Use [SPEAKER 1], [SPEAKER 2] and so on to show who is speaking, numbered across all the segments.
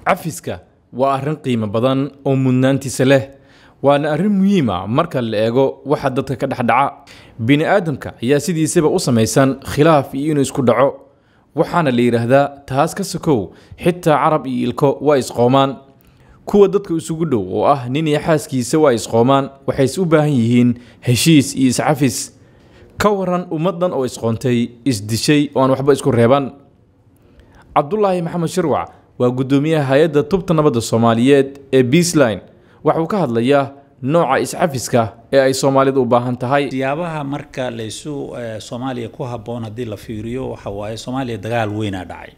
[SPEAKER 1] cafiska waa arrin qiimo badan oo mudnaantiisa leh waana arrin muhiima marka la eego waxa dadka ka dhexdhaca bini aadamka ayaa sidiisaba u samaysan khilaaf iyo inuu isku dhaco waxaana la yidhaahdaa taas ka sokow xitaa carab iyo ilko waa isqoomaan kuwa dadka isugu dhow oo ah nin iyo xaaskiisa waa isqoomaan waxayse u baahan yihiin heshiis iyo iscafis ka waran ummaddan oo isqoontay isdishay oo aan waxba isku reeban cabdulaahi maxamed shirwac waa guddoomiyaha hay-adda tubta nabadda soomaaliyeed ee beasline waxauu ka hadlayaa nooca iscafiska ee ay soomaalidu u baahan tahay
[SPEAKER 2] siyaabaha marka laysu soomaaliya ku habboon haddii la fiiriyo waxa waaye soomaaliya dagaal weynaa dhacay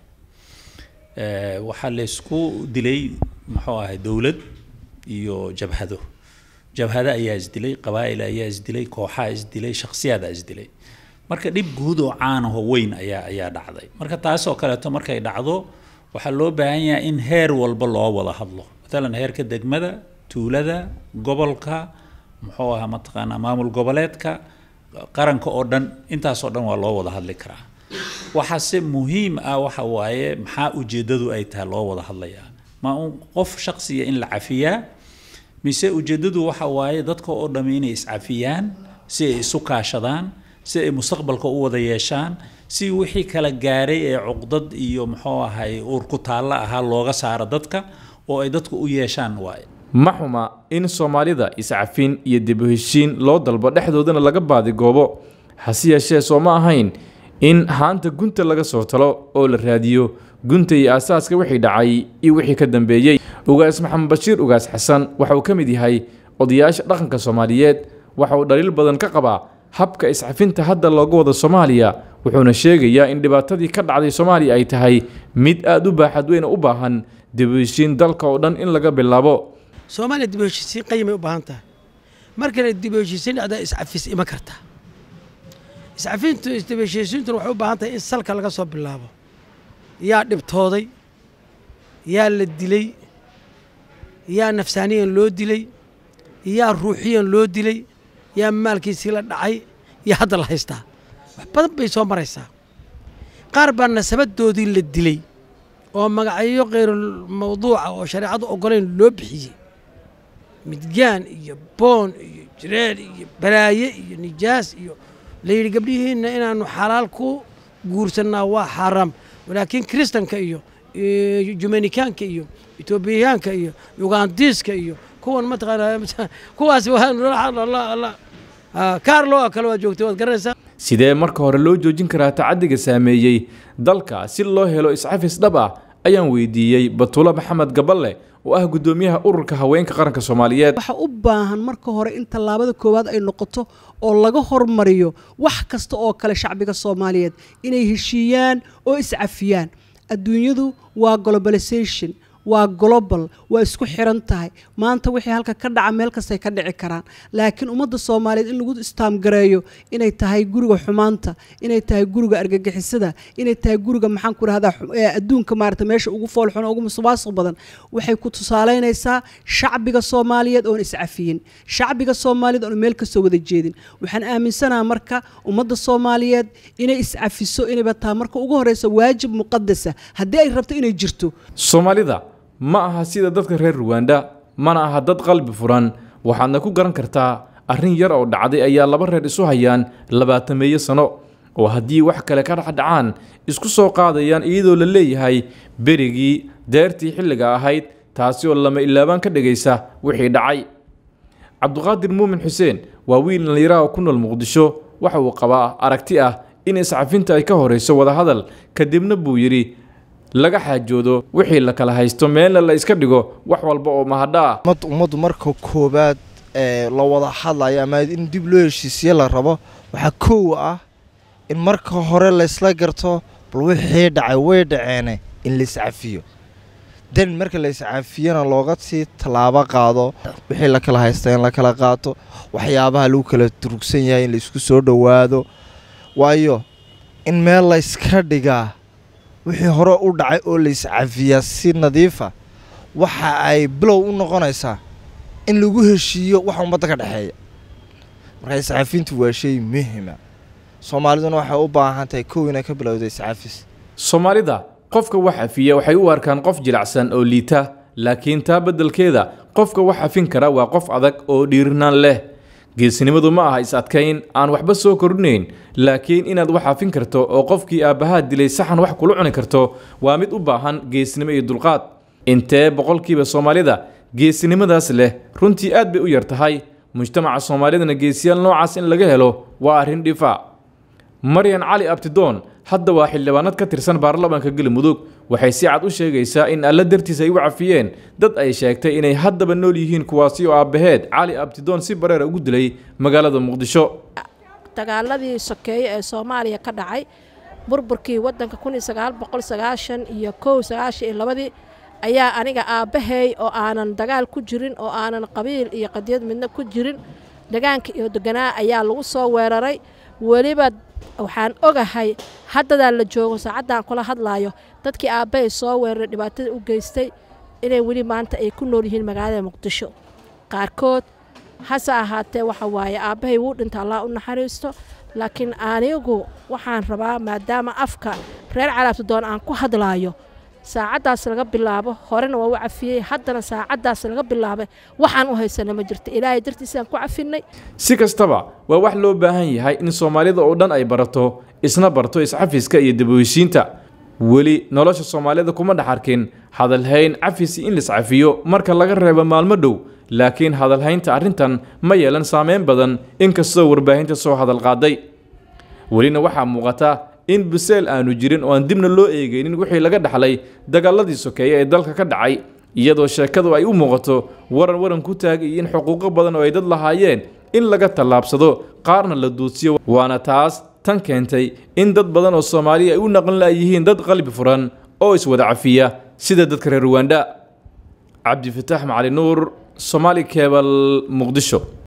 [SPEAKER 2] waxaa laysku dilay muxuu ahay dowlad iyo jabhado jabhado ayaa isdilay qabaa'il ayaa isdilay kooxaa isdilay shakhsiyaada isdilay marka dhib guud oo caanaho weyn ayaa ayaa dhacday marka taasoo kaleeto markay dhacdo waxaa loo baahan yahay in heer walba loo wada hadlo matalan heerka degmada tuulada gobolka muxuu ahaa mataqaanaa maamul goboleedka qaranka oo dhan intaasoo dhan waa loo wada hadli karaa waxaase muhiim ah waxa waaye maxaa ujeeddadu ay tahay loo wada hadlayaa ma un qof shaksiya in la cafiyaa mise ujeeddadu waxa waaye dadka oo dhamm inay iscafiyaan si ay isu kaashadaan si ay mustaqbalka u wada yeeshaan si wixii kala gaaray ee cuqdad iyo muxuu ahay uur ku taalla ahaa looga saaro dadka oo ay dadku u yeeshaan waaye
[SPEAKER 1] ma xuma in soomaalida iscafin iyo dib u heshiin loo dalbo dhexdoodana laga baadigoobo hase yeeshee soo ma ahayn in haanta gunta laga soo talo oo la raadiyo gunta iyo aasaaska wixii dhacay iyo wixii ka dambeeyey ugaas maxamed bashiir ugaas xasan waxa uu ka mid yahay odayaasha dhaqanka soomaaliyeed waxa uu dhaliil badan ka qabaa habka iscafinta hadda looga wada soomaaliya wuxuuna sheegayaa in dhibaatadii ka dhacday soomaaliya ay tahay mid aada u baaxad weyna u baahan dib u heshiin dalka oo dhan in laga bilaabo
[SPEAKER 3] soomaaliya dib u heshiisiin qayimay u baahan tahay markale dib u heshiisiin dhacdaa iscafis ima karta iscafintu dib u heshiisiintuna waxay u baahan tahay in salka laga soo bilaabo yaa dhibtooday yaa la dilay yaa nafsaaniyan loo dilay yaa ruuxiyan loo dilay yaa maalkiisii la dhacay yaa hadda la haystaa wax badan bay soo maraysaa qaar baa nasabadoodii la dilay oo magacyo khayrul mawduuca oo shareecadu oggolayn loo bixiyey midgaan iyo boon iyo jireel iyo balaaye iyo nijaas iyo layidhi gabdhihiinna inaannu xalaal ku guursannaa waa xaaraam laakiin kiristanka iyo jumanikaanka iyo etoobiyaanka iyo yugandiiska iyo kuwan mataqaanaa kuwaas kaarlo oo kale waad joogtay waad garanaysaa
[SPEAKER 1] sidee marka hore loo joojin karaa tacadiga saameeyey dalka si loo helo iscafis dhab ah ayaan weydiiyey batuulo maxamed gaballe oo ah guddoomiyaha ururka haweenka qaranka soomaaliyeed
[SPEAKER 4] waxaa u baahan marka hore in tallaabada koowaad ay noqoto oo laga hormariyo wax kasta oo kale shacbiga soomaaliyeed inay heshiiyaan oo iscafiyaan adduunyadu waa globalization waa global waa isku xiran tahay maanta wixii halka ka dhaca meel kastay ka dhici karaan laakiin ummadda soomaaliyeed in lagu istaamgareeyo inay tahay guriga xumaanta inay tahay guriga argagixisada inay tahay guriga maxaan ku rahdaa adduunka maarata meesha ugu foolxun ugu musuqmaasuq badan waxay ku tusaaleynaysaa shacbiga soomaaliyeed oon iscafiyin shacbiga soomaaliyeed oon meel kasoo wada jeedin waxaan aaminsanaha marka ummadda soomaaliyeed inay iscafiso inayba tahay marka ugu horeysa waajib muqadasa haddii ay rabto inay jirto
[SPEAKER 1] soomaalida ma aha sida dadka reer ruwanda mana aha dad qalbi furan waxaadna ku garan kartaa arrin yar oo dhacday ayaa laba reer isu hayaan labaatameeyo sano oo haddii wax kale ka dhexdhacaan isku soo qaadayaan iyadoo la leeyahay berigii deertii xilliga ahayd taasi oo lama ilaabaan ka dhigaysa wixii dhacay cabduqaadir muumin xuseen waa wiil dhallinyaraha oo ku nool muqdisho waxa uu qabaa aragti ah in iscafinta ay ka horayso wadahadal kadibna buu yidhi laga xaajoodo wixii la kala haysto meelna la iska dhigo wax walba oo mahadha ah
[SPEAKER 5] ummaddu ummaddu marka koowaad ee la wada hadlayo ama in dib loo heshiisiye la rabo waxaa koow ah in marka hore laysla garto bal wixii dhacay way dhaceene in laiscafiyo dan marka laiscafiyana looga sii tallaabo qaado wixii la kala haysta in la kala qaato waxyaabaha lagu kala durugsan yahay in laysku soo dhowaado waayo in meel layska dhigaa wixii hore u dhacay oo laiscafiyaa si nadiifa waxa ay bilow u noqonaysaa in lagu heshiiyo waxa ummadda ka dhexeeya marka iscafintu waa shay muhima soomaaliduna waxay u baahan tahay kow inay ka bilowda iscafis
[SPEAKER 1] soomaalida qofka wax cafiya waxay u arkaan qof jilacsan oo liita laakiin taa beddelkeeda qofka wax cafin kara waa qof adag oo dhiirinaan leh geesinimadu ma aha is-adkayn aan waxba soo kordhinayn laakiin inaad wax cafin karto oo qofkii aabbahaa dilay saxan wax kula cuni karto waa mid u baahan geesinimo iyo dulqaad intee boqolkiiba soomaalida geesinimadaas leh runtii aad bay u yar tahay mujtamaca soomaalidana geesiyaal noocaas in laga helo waa arrin dhifa maryan cali abtidoon hadda waa xildhibaanad ka tirsan baarlamaanka galmudug waxay si cad u sheegaysaa in alla dartiis ay u cafiyeen dad ay sheegtay inay haddaba nool yihiin kuwaasi oo aabbaheed cali abtidoon si bareera ugu dilay magaalada muqdisho
[SPEAKER 6] dagaaladii sokeeye ee soomaaliya ka dhacay burburkii waddanka kun iyo sagaal boqol sagaashan iyo kow sagaashan iyo labadii ayaa aniga aabbahay oo aanan dagaal ku jirin oo aanan qabiil iyo qadiyad midna ku jirin degaanka iyo deganaa ayaa lagu soo weeraray weliba waxaan ogahay haddadaa la joogo saacaddan kula hadlaayo dadkii aabbahay soo weeraray dhibaatada u geystay inay weli maanta ay ku nool yihiin magaalada muqdisho qaarkood hase ahaatee waxa waaye aabbahay wuu dhinta allah u naxariisto laakiin anigu waxaan rabaa maadaama afka reer calaabtadoon aan ku hadlaayo saacaddaas laga bilaabo horena waa u cafiyey haddana saacaddaas laga bilaabay waxaan u haysana ma jirto ilaahay dartiisaan ku cafinay
[SPEAKER 1] si kastaba waa wax loo baahan yahay in soomaalida oo dhan ay barato isna barto iscafiska iyo daboheshiinta weli nolosha soomaalida kuma dhex arkin hadalhayn cafisi in liscafiyo marka laga reebo maalmo dhow laakiin hadalhaynta arrintan ma yeelan saameyn badan inkastoo warbaahinta soo hadal qaaday welina waxaa muuqata in biseel aanu jirin oo aan dibna loo eegaynin wixii laga dhaxlay dagaaladii sokeeye ee dalka ka dhacay iyadoo sheekadu ay u muuqato waran waran ku taagay in xuquuqo badan oo ay dad lahaayeen in laga tallaabsado qaarna la duudsiyo waana taas tan keentay in dad badan oo soomaaliya ay u naqan la'yihiin dad qalbi furan oo iswada cafiya sida dadka reer ruwanda cabdifataax macali nuur somaali kebal muqdisho